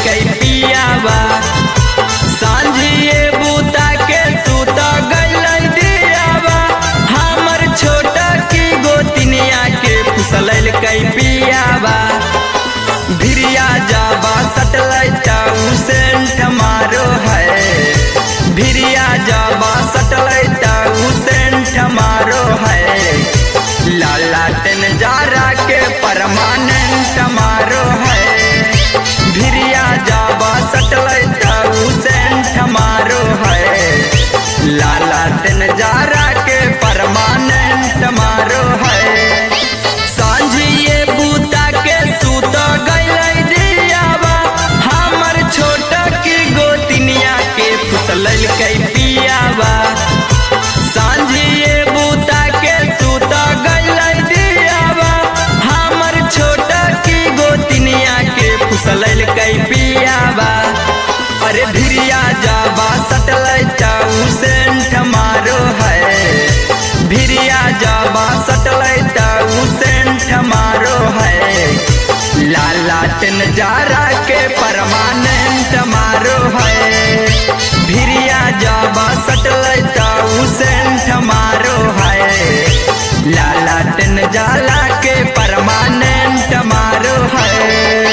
कई पियावा सांझिए बूता के सूत गइल दियावा हमर छोटा की गोतिनिया के फुसलैल कई पियावा भिरिया जाबा सटलाइट सेंट मारो है भिरिया जाबा सटलाइट सेंट मारो है लाला टेन जारा के परमानेंट मारो है भिरिया जाबा सटलाइट सेंट मारो है लाला टेन जारा के परमानेंट मारो है सांझिए बूता के सूत गइल दियावा हमर छोटा की गोतिनिया के फुसलल कई पियावा सांझिए बूता के सूत गइल दियावा हमर छोटा की गोतिनिया के फुसलल कई पियावा अरे भिरिया जाबा सटलाइट सेंट मारो है भिरिया जाबा सटलाइट सेंट मारो है लाला टेन जारा के परमानेंट मारो है भिरिया जाबा सटलाइट सेंट मारो है लाला टेन जाला के परमानेंट मारो है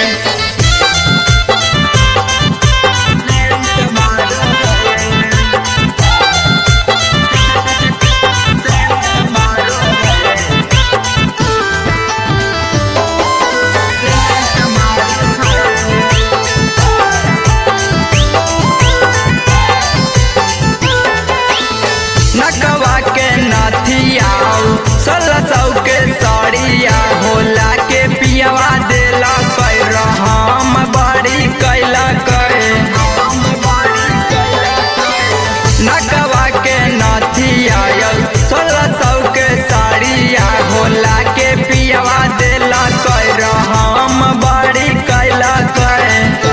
नकवा के नाथिया सोलह सौ के साड़िया होला के पियावा देला कै रहम बड़ी कैला कै नकवा के नाथिया सोलह सौ के साड़िया होला के पियावा देला कै रहम बड़ी कैला कै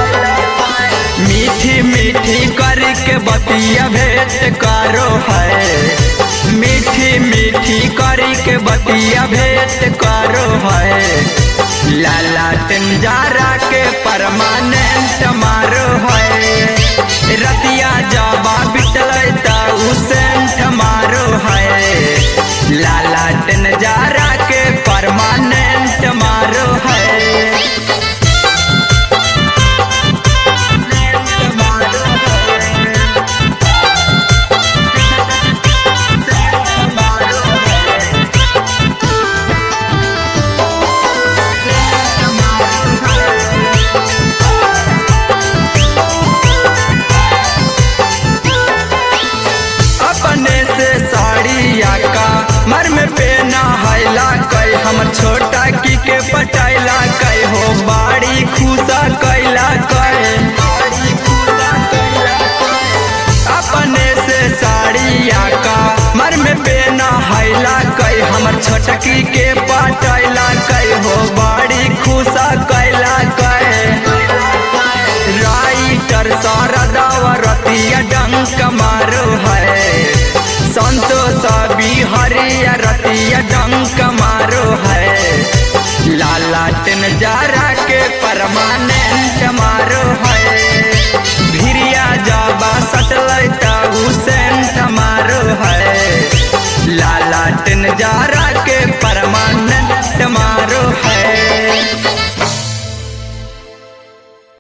मीठी मीठी करके बतिया भेंट करो है मीठी मीठी करके बतिया भेंट करो है लाला टेंजारा के परमानेंट मारो है रतिया जाबा बिटल सेंट मारो है लाला टेंजारा के परमानेंट मारो है अपने से साड़िया का मर में पेना हैला कई हमर छोटा की के पटाइला कई हो बाड़ी खुशा कैला कई अपने से साड़िया का मर में पेना हैला कई हमर छोटकी के पटाइला कई हो बाड़ी खुशा कैला कई राइटर शारदा रतिया डंक मारो है संतोष बिहरिया रतिया डंक मारो है लाला टेन जारा के परमानेंट मारो है भिरिया जाबा सटलाइट सेंट मारो है लाला टेन जारा